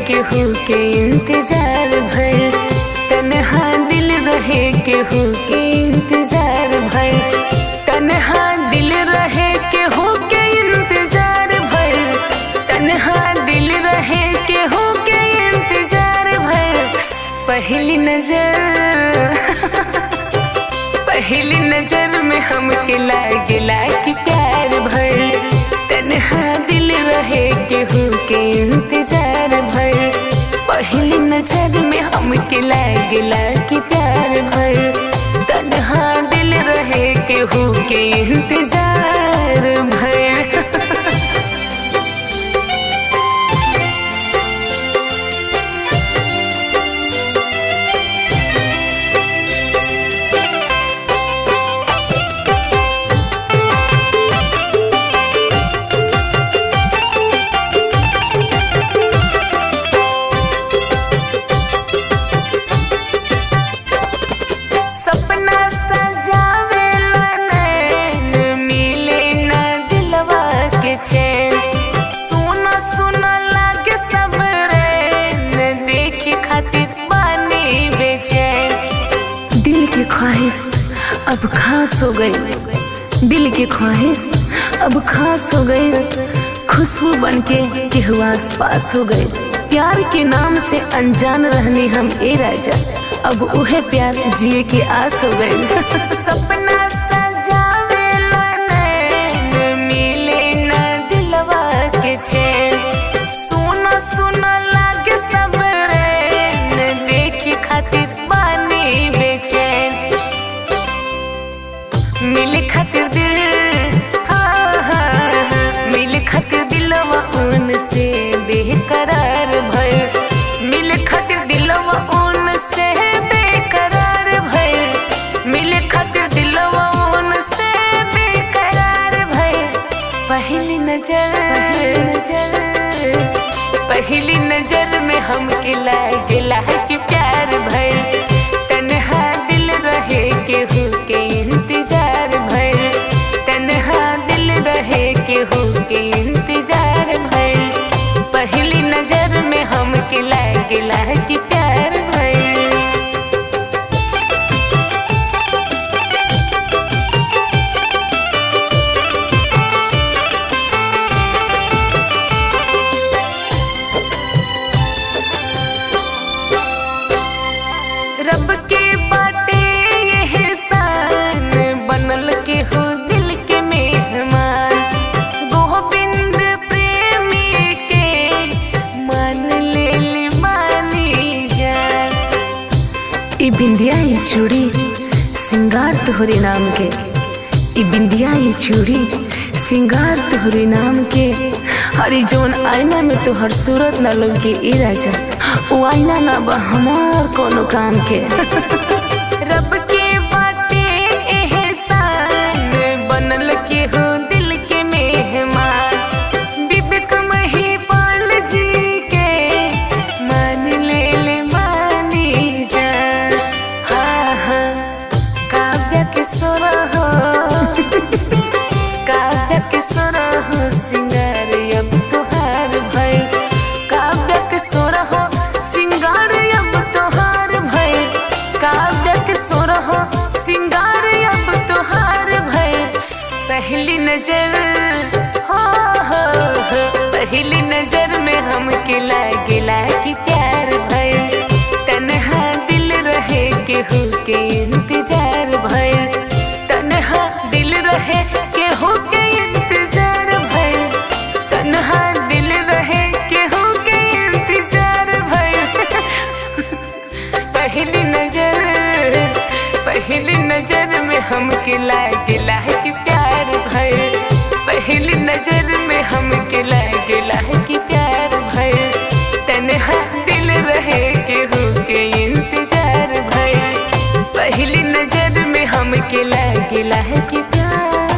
केहू के इंतजार भर तनहा दिल रहे केहू के इंतजार भर तनहा दिल रहे केहू के इंतजार भर तनहा दिल रहे केहू के इंतजार भर पहली नजर पहली नजर में हमके लागेला कि प्यार भर तनहा दिल रहे केहू के इंतजार भर पहली नजर में हमके लागेला कि प्यार भर तनहा दिल रहे केहू के इंतजार भर सपना सजावेला नैन मिले न दिलवा के चैन सुना सुना लागे सब रैन देखे खातिर पानी बेचैन दिल की ख्वाहिश अब खास हो गई दिल की ख्वाहिश अब खास हो गई खुशबू बन के केहू आस पास हो गए प्यार के नाम से अनजान रहने हम ए राजा अब उहे प्यार जिए की आस हो गई सपना सजावेला नैन मिले न दिलवा के चैन सुना सुना लागे सब रैन देखे खातिर पानी बेचैन मिले खातिर दिल हाँ, हाँ, हाँ, मिले खातिर दिलवा उनसे बेकरार भय मिले खातिर दिलवा उनसे बेकरार भय मिले खातिर दिलवा उनसे बेकरार भय पहली नजर पहली नजर में हमके लागेला कि प्यार भय तनहा दिल रहे केहू के इंतजार भय तनहा दिल रहे केहू के इंतजार भय पहली नजर में हमके लागेला कि प्यार भय रब के बाटे ये एहसान बनल के हो दिल के मेहमान गोविंद प्रेमी के मान ले ली मानी जान ई बिंदिया ई चूड़ी सिंगार तोहरे नाम के ई बिंदिया ई चूड़ी सिंगार तोहरे नाम के हरी जोन आईना में तोहर सूरत न लगे ई राजा ओ आईना ना बा हमार कोनो काम के रब के बाटे एहसान बनल के हो दिल के मेहमान विवेक महिपाल जी के मान ले ले मानी जान हाँ हाँ काव्य के सोरा हो काव्य के सोरा हो सिंगार अब तुहार भय काव्य के सोरा हो सिंगार अब तुहार भय काव्य के सोरा हो सिंगार अब तुहार भय पहली नजर हो हो हो पहली नजर में हमके लागेला कि प्यार भय तनहा दिल रहे केहू के इंतजार भय तनहा दिल रहे केहू के इंतजार भय तनहा दिल रहे केहू के इंतजार भय पहली नजर पहली नजर में हमके लागेला कि प्यार भय पहली नजर में हमके लागेला कि प्यार भय तनहा दिल रहे केहू के इंतजार भय पहली नजर में हमके लागेला कि प्यार